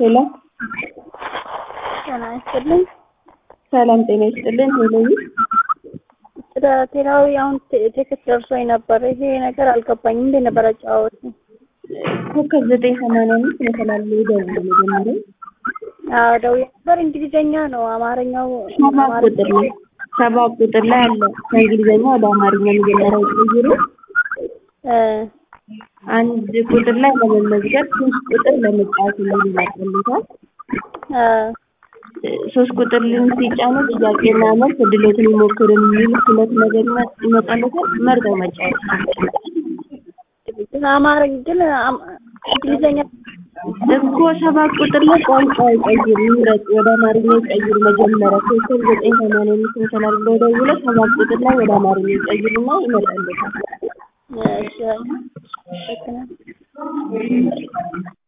ሄሎ ጤና ይስጥልኝ። ሰላም ጤና ይስጥልን። ሄሎዊ ስለ ቴላዊ አሁን ቴክስት ደርሶኝ ነበር። ይሄ ነገር አልገባኝም። እንዴት ነበር አጫወቱ? ኮከብ ዘጠኝ ሰማንያ አምስት መሰላል ደውል መጀመሪያ አዎ ደውዬ ነበር። እንግሊዘኛ ነው አማርኛው ሰባት ቁጥር ላይ ሰባት ቁጥር ላይ አለ ከእንግሊዝኛ ወደ አማርኛ መጀመሪያ ቀይሩ። እ አንድ ቁጥር ላይ ለመመዝገብ ሶስት ቁጥር ለመጫወት የሚል ይመጣልታል። እ ሶስት ቁጥር ልን ሲጫኑ ጥያቄና መልስ እድሎትን ይሞክሩ የሚል ሁለት ነገር ይመጣልታል። መርጠው መጫወት ግን አማርኛ ግን አም- እንግሊዘኛ እኮ ሰባት ቁጥር ላይ ቋንቋ ይቀይር ይምረጥ፣ ወደ አማርኛ ይቀይር። መጀመሪያ ኮከብ ዘጠኝ ሰማንያ አምስት መሰላል ብለው ደውለው ሰባት ቁጥር ላይ ወደ አማርኛ ይቀይሩና ይመጣልታል። እሺ፣ ልክ ነህ።